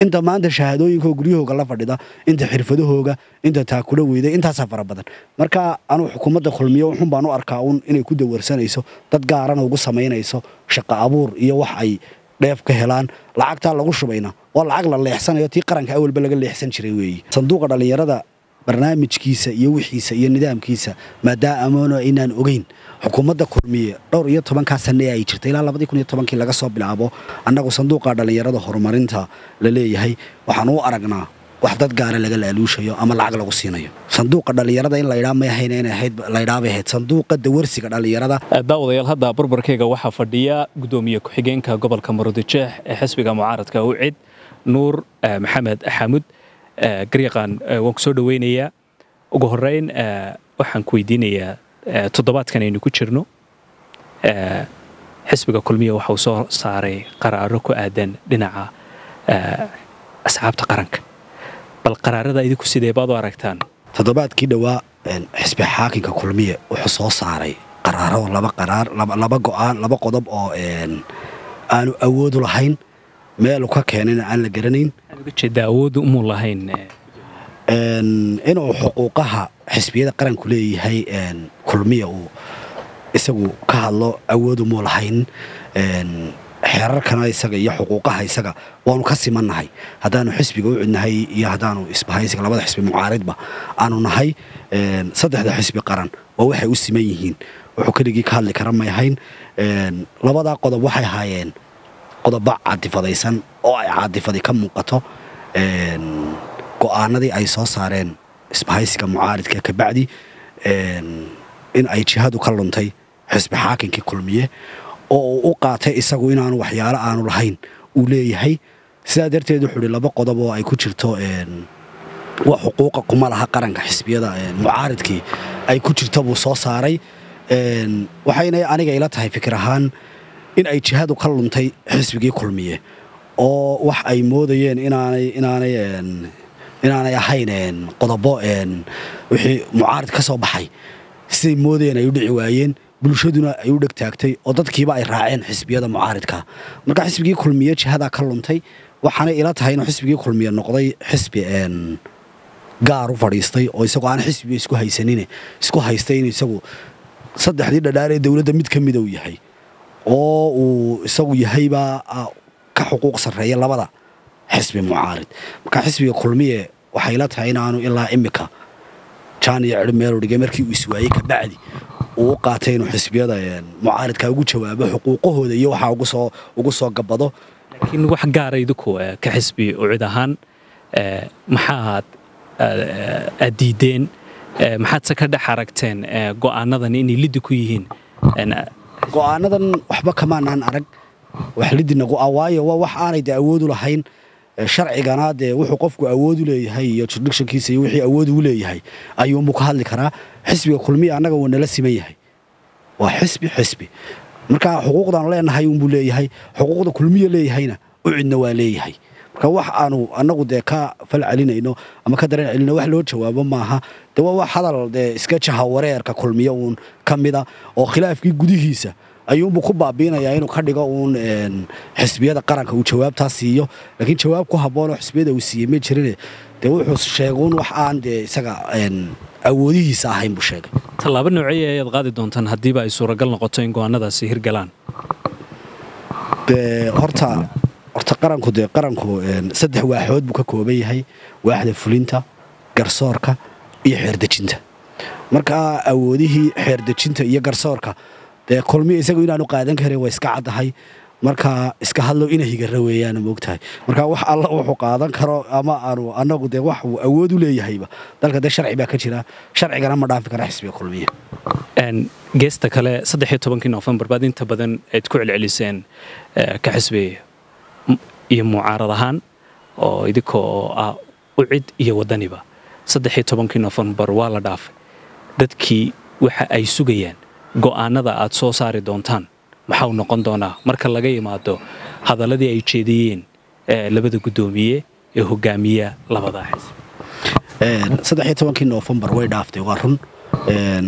inta maanta shahaadooyinka guryahooga la fadhida inta xirfadahooga inta taakula weyday intaasaa fara badan marka anuu xukuumadda kulmiyo wuxun baan u arkaa uun inay ku dawarsanayso dad gaarana ugu samaynayso shaqo abuur iyo wax ay dheef ka helaan lacagtaa lagu shubayna waa lacag la leexsanayo tii qaranka awalba laga leexsan jiray weeye sanduuqa dhallinyarada barnaamijkiisa iyo wixiisa iyo nidaamkiisa maadaamana aynaan ogeyn xukuumadda kulmiye dhowr iyo tobankaa sanne ay jirta ilaa labadii kun iyo tobankii laga soo bilaabo annagu sanduuqa dhallinyarada horumarinta la leeyahay waxaan u aragnaa wax dad gaara laga laaluushayo ama lacag lagu siinayo sanduuqa dhallinyarada in laydhaa may ahayn inay ahayd laydhaabay ahayd sanduuqa dawarsiga dhallinyarada daawadayaal hadda barbarkayga waxaa fadhiya gudoomiye ku-xigeenka gobolka maroodijeex ee xisbiga mucaaradka ucid nuur maxamed xamud garyaqaan waan ku soo dhoweynayaa ugu horeyn waxaan ku weydiinayaa toddobaadkan aynu ku jirno xisbiga kulmiya waxa uu soo saaray qaraaro ku aadan dhinaca asxaabta qaranka bal qaraarada idinku sidee baad u aragtaan toddobaadkii dhowaa xisbi xaakinka kulmiye wuxuu soo saaray qaraaro laba qaraar laba go'aan laba qodob oo aanu awoodu lahayn meelu ka keenayna aan la garanayn uga jeedaa awooddu umuu lahayn inuu xuquuqaha xisbiyada qaranku leeyahay kulmiya uu isagu ka hadlo awoodu muu lahayn xeerarkana isaga iyo xuquuqaha isaga waanu ka simannahay haddaanu xisbiga u cidnahay iyo haddaanu isbahaysiga labada xisbi mucaaridba aanu nahay saddexda xisbi qaran waa waxay u siman yihiin wuxuu keligii ka hadli kara may ahayn labadaa qodob waxay ahaayeen qodobo caadifadaysan oo ay caadifadi ka muuqato go'aanadii ay soo saareen isbahaysiga mucaaridka kabacdi in ay jihadu ka luntay xisbi xaakinkii kulmiye oo uu u qaatay isagu inaanu waxyaalo aanu lahayn uu leeyahay sidaa darteed wuxuu ihi laba qodob oo ay ku jirto wax xuquuqa kuma laha qaranka xisbiyada mucaaridkii ay ku jirto buu soo saaray waxayna aniga ila tahay fikir ahaan in ay jihadu ka luntay xisbigii kulmiye oo wax ay moodayeen inaanay inaanay inaanay ahayn qodobo wixii mucaarid ka soo baxay siday moodayeen ay u dhici waayeen bulshaduna ay u dheg taagtay oo dadkiiba ay raaceen xisbiyada mucaaridka marka xisbigii kulmiye jihadaa ka luntay waxaanay ila tahay inuu xisbigii kulmiye noqday xisbi gaar u fadhiistay oo isagoo aan xisbiga isku haysanin isku haystay in isagu saddexdii dhadhaaree dowladda mid ka mida uu yahay oo uu isagu yahaybaa ka xuquuq sarreeya labada xisbi mucaarid marka xisbiga kulmiye waxay la tahay inaanu ilaa imika jaan iyo cidhi meelu dhigay markii uu iswaayey kabacdi uu u qaatay inuu xisbiyada mucaaridka ugu jawaabo xuquuqahooda iyo waxaa ugusoo ugu soo gabado laakiin wax gaara idinku ka xisbi ucid ahaan maxaa aad diideen maxaadse ka dhex aragteen go'aanadan inay liddi ku yihiin go'aanadan waxba kamaanaan arag wax lidinagu ah waayo waa wax aanay dee awoodu lahayn sharcigana dee wuxuu qofku awoodu leeyahay iyo jurisdictionkiisa iyo wixii awood uu leeyahay ayuunbuu ka hadli karaa xisbiga kulmiya annaga wuu nala siman yahay waa xisbi xisbi marka xuquuqdaanu leenahay unbuu leeyahay xuquuqda kulmiya leeyahayna u cidna waa leeyahay marka wax aanu annagu dee ka fal celinayno ama ka dareen celino wax loo jawaabo maaha de waa wax hadal dee iska jaha wareerka kulmiya uun ka mida oo khilaafkii gudihiisa ayuunbuu ku baabiinayaa inuu ka dhigo uun xisbiyada qaranka uu jawaabtaa siiyo laakiin jawaab ku habboonoo xisbiyada uu siiyey ma jirine dee wuxuu sheeguun wax aan dee isaga awoodihiisa ahayn buu sheegay tallaabo nooceeya ayaad qaadi doontaan haddiiba ay suuragal noqoto in go'aanadaasi hirgalaan dee horta horta qaranku dee qaranku saddex waaxood buu ka kooban yahay waaxda fulinta garsoorka iyo xeerdejinta marka awoodihii xeerdejinta iyo garsoorka dee kulmiya isagu inaanu qaadan karin waa iska caddahay marka iska hadlow ina higara weeyaan moogtahay marka wax alla wuxuu qaadan karo ama aanu annagu dee wax uu awood u leeyahayba dalka dee sharci baa ka jira sharcigana ma dhaafi kara xisbiga kulmiya geesta kale saddexiyo tobankii noofembar baad inta badan ayd ku celceliseen ka xisbi iyo mucaarad ahaan oo idinkoo ah u cid iyo waddaniba saddexiyo tobankii noofembar waa la dhaafay dadkii waxa ay sugayaan go'aanada aad soo saari doontaan maxau noqon doonaa marka laga yimaado hadalladii ay jeediyeen labada guddoomiye ee hogaamiya labadaa xisbi saddexiyo tobankii noofembar way dhaaftay waa run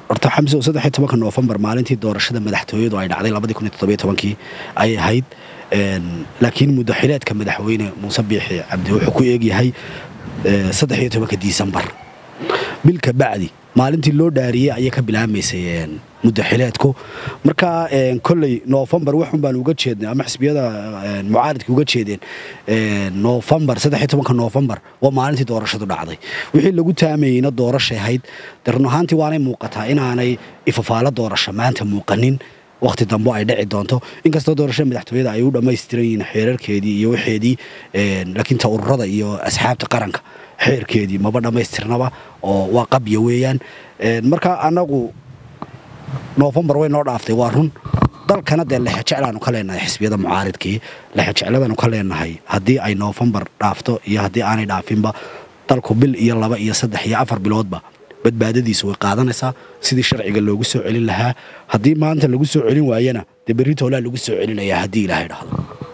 horta xamse saddex iyo tobanka noofembar maalintii doorashada madaxtooyadu ay dhacday labadii kun iyo toddobiyo tobankii ayay ahayd laakiin muddaxileedka madaxweyne muuse biixi cabdi wuxuu ku eegyahay saddex iyo tobanka disembar bilka bacdi maalintii loo dhaariyey ayay ka bilaabmaysay muddaxileedku marka kolley noofembar waxun baan uga jeednay ama xisbiyada mucaaridka uga jeedeen noofembar saddex iyo tobanka noofembar waa maalintii doorashadu dhacday wixii lagu taamayeyna doorashay ahayd de run ahaantii waanay muuqataa inaanay ifafaalo doorasho maanta muuqanin wakhti dambo ay dhici doonto inkastoo doorashada madaxtooyada ay u dhammaystiran yihiin xeerarkeedii iyo waxeedii laakiin ta ururada iyo asxaabta qaranka xeerkeedii maba dhammaystirnaba oo waa qabya weeyaan marka annagu noofembar way noo dhaaftay waa run dalkana dee lexejeclaanu ka leenahay xisbiyada mucaaridkii lexejecladaanu ka leenahay haddii ay noofembar dhaafto iyo haddii aanay dhaafinba dalku bil iyo laba iyo saddex iyo afar biloodba badbaadadiisu way qaadanaysaa sidii sharciga loogu soo celin lahaa haddii maanta lagu soo celin waayana dee berri toolaa lagu soo celinayaa haddii ilaahay dhahdo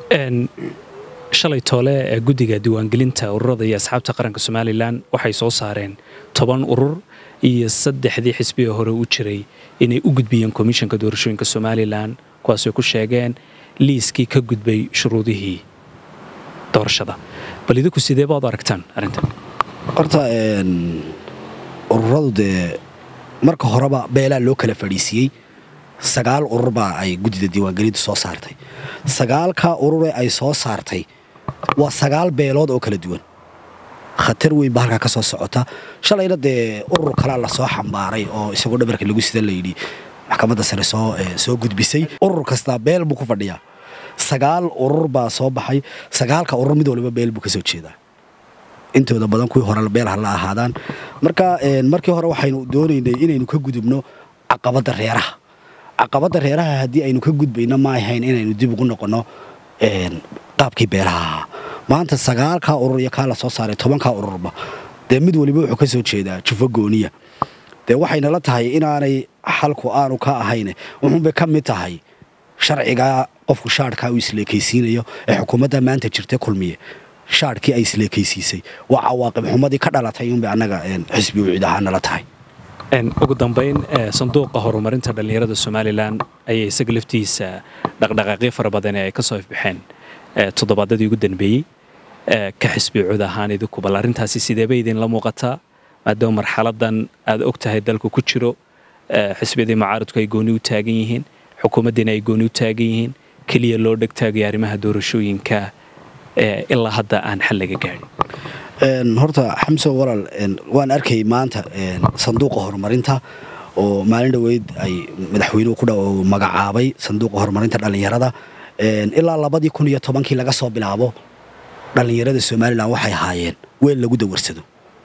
shalay toole ee guddiga diiwaangelinta ururada iyo asxaabta qaranka somalilan waxay soo saareen toban urur iyo saddexdii xisbiga hore u jiray inay u gudbiyeen komishanka doorashooyinka somalilan kuwaasoo ku sheegeen liiskii ka gudbay shuruudihii doorashada bal idinku sidee baad u aragtaan arrintan horta ururadu dee marka horeba beelaa loo kala fadhiisiiyey sagaal urur baa ay guddida diiwaangelintu soo saartay sagaalkaa urure ay soo saartay waa sagaal beelood oo kala duwan khatar weyn baa halkaa ka soo socota shalayna dee urur kalea lasoo xambaaray oo isagoo dhabarka lagu sida layidhi maxkamadda sare soo gudbisay urur kastaa beel buu ku fadhiyaa sagaal urur baa soo baxay sagaalka urur mid waliba beel buu ka soo jeedaa intooda badan kuwii hore beel ha la ahaadaan marka markii hore waxaynu doonaynay inaynu ka gudubno caqabadda reeraha caqabadda reeraha haddii aynu ka gudbayno ma ahayn inaynu dib ugu noqonno qaabkii beelaha ahaa maanta sagaalkaa urur iyo kaa la soo saaray tobankaa ururba dee mid waliba wuxuu ka soo jeedaa jufo gooniya dee waxaynala tahay inaanay xalku aanu ka ahayn wuxuunbay ka mid tahay sharcigaa qofku shaadhkaa uu isleekaysiinayo ee xukuumadda maanta jirta kulmiye shaadhkii ay isleekaysiisay waa cawaaqib xumadii ka dhalatay unbay annaga xisbi u cid ahaan nala tahay ugu dambayn sanduuqa horumarinta dhallinyarada somalilan ayaa isaga laftiisa dhaqdhaqaaqyo fara badan ee ay ka soo ifbaxeen toddobaadadii ugu danbeeyey ka xisbi cud ahaan idinku bal arrintaasi sideebay idinla muuqataa maadaama marxaladan aad og tahay dalku ku jiro xisbiyadii mucaaridku ay gooni u taagan yihiin xukuumaddiina ay gooni u taagan yihiin keliya loo dhegtaagaya arrimaha doorashooyinka ilaa hadda aan xal laga gaadhin horta xamso walaal waan arkay maanta sanduuqa horumarinta oo maalin dhoweyd ay madaxweynuhu ku magacaabay sanduuqa horumarinta dhallinyarada ilaa labadii kun iyo tobankii laga soo bilaabo dhallinyarada somalilan waxay ahaayeen weel lagu dawarsado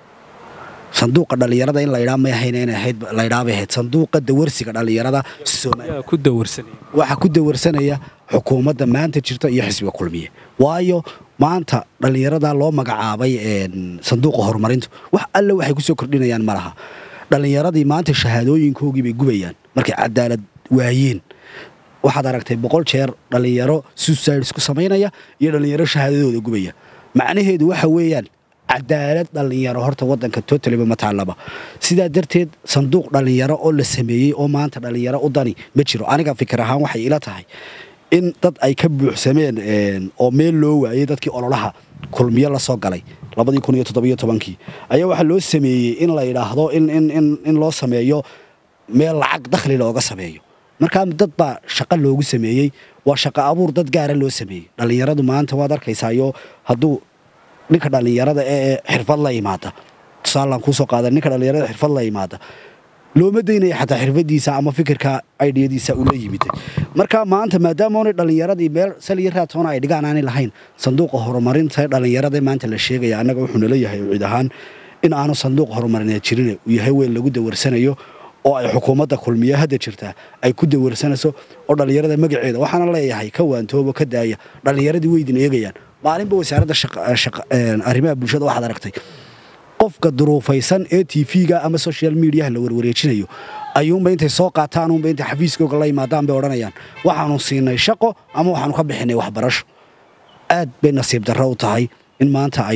sanduuqa dhallinyarada in laydhaa may ahayn inay ahayd laydhaabay ahayd sanduuqa dawarsiga dhallinyarada ku dawarsanaya waxaa ku dawarsanaya xukuumadda maanta jirta iyo xisbiga kulmiye waayo maanta dhallinyarada loo magacaabay sanduuqa horumarintu wax alle waxay ku soo kordhinayaan ma laha dhallinyaradii maanta shahaadooyinkoogii bay gubayaan markay cadaalad waayeen waxaad aragtay boqol jeer dhallinyaro suicides ku samaynaya iyo dhallinyaro shahaadadooda gubaya macnaheedu waxa weeyaan cadaalad dhallinyaro horta wadanka totaliba ma taallaba sidaa darteed sanduuq dhallinyaro oo la sameeyey oo maanta dhallinyaro u dani ma jiro aniga fikir ahaan waxay ila tahay in dad ay ka buuxsameen oo meel loo waayey dadkii ololaha kulmiyo la soo galay labadii kun iyo toddobiyo tobankii ayaa waxaa loo sameeyey in la yidhaahdo in loo sameeyo meel lacag dakhli looga sameeyo markaa dad baa shaqo loogu sameeyey waa shaqo abuur dad gaara loo sameeyey dhallinyaradu maanta waad arkaysaayo hadduu ninka dhallinyarada ee xirfad la imaada tusaalaan kuusoo qaada ninka dhallinyarada xirfad la imaada looma daynaya xataa xirfadiisa ama fikirka aidhiyadiisa ula yimid marka maanta maadaamaonay dhallinyaradii meel saliyo raatoona ay dhigaan aanay lahayn sanduuqa horumarinta dhallinyarada maanta la sheegaya annaga wuxuu nala yahay cid ahaan in aanu sanduuq horumarineed jirin uu yahay weel lagu dawarsanayo oo ay xukuumadda kulmiye hadda jirtaa ay ku dawarsanayso oo dhallinyarada magaceeda waxaana leeyahay ka waantoobo ka daaya dhallinyaradii weydin eegayaan maalinba wasaaradda arrimaha bulshada waxaad aragtay qofka duruufaysan ee tv-ga ama social mediaha la warwareejinayo ayuunba intay soo qaataan uunba intay xafiiskooga la yimaadaan bay odhanayaan waxaanu siinay shaqo ama waxaanu ka bixinay waxbarasho aad bay nasiib darro u tahay in maanta ay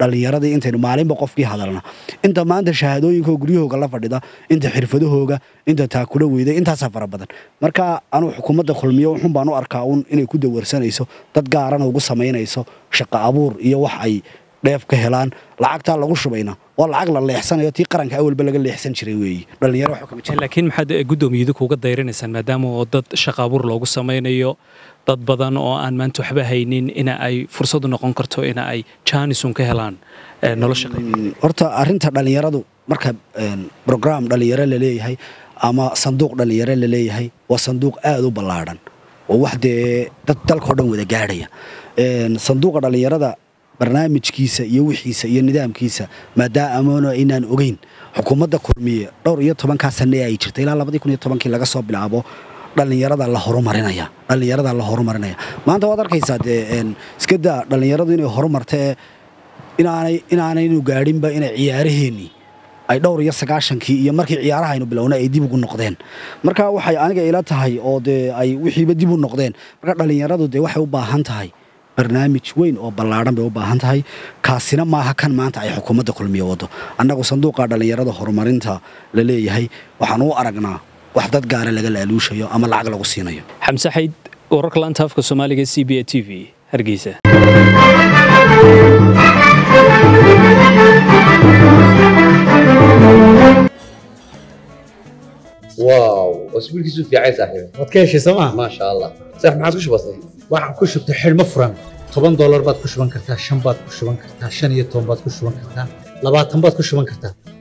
dhallinyaradii intaynu maalinba qofkii hadalna inta maanta shahaadooyinka guryahooga la fadhida inta xirfadahooga inta taakula weyday intaasaa fara badan marka anuu xukuumadda kulmiyo wuxun baan u arkaa uun inay ku dawarsanayso dad gaarana ugu samaynayso shaqo abuur iyo wax ay dheef ka helaan lacagtaa lagu shubayna waa lacag la leexsanayo tii qaranka awalba laga leexsan jiray weeye dhallinyaro waxba kama jiro laakiin maxaad guddoomiyadu kuuga dayrinaysaan maadaama oo dad shaqa abuur loogu samaynayo dad badan oo aan maanta waxba haynin ina ay fursadu noqon karto ina ay jaanisun ka helaan eh, nolosha Mm, horta arrinta dhallinyaradu marka een, program dhallinyaro la leeyahay ama sanduuq dhallinyaro la leeyahay waa sanduuq aad u ballaadhan oo wax dee dad dalkao dhan wada gaadhaya Een, sanduuqa dhallinyarada barnaamijkiisa iyo wixiisa iyo nidaamkiisa maadaama aynaan ogeyn xukuumadda kulmiye dhowr iyo tobankaa sane ay jirtay ilaa labadii kun iyo tobankii laga soo bilaabo dhallinyarada la horumarinaya dhallinyarada la horumarinaya maanta waad arkaysaa dee een, iska daa dhallinyaradu inay horumarta ee inaanay inaanaynu gaadhinba inay ciyaaraheennii ay dhowr iyo sagaashankii iyo markii ciyaaraha aynu bilownay ay dib ugu noqdeen marka waxay aniga ila tahay oo dee ay wixiiba dib u noqdeen marka dhallinyaradu dee waxay u baahan tahay barnaamij weyn oo ballaadhan bay u baahan tahay kaasina maaha kan maanta ay xukuumadda kulmiye wado annagu sanduuqa dhallinyarada horumarinta la leeyahay waxaan u aragnaa wax dad gaara laga laaluushayo ama lacag lagu siinayo xamse xayd wararka laanta afka soomaaliga c b a t v hargeysa واو اسبوع كيسو في عايز صاحبي waad ka heshay sooma ما شاء الله صح ما عادش بسيط waxaan ku shubtay xidhmo furan toban doolar baad ku shuban kartaa shan baad ku shuban kartaa shan iyo toban baad ku shuban kartaa labaatan baad ku shuban kartaa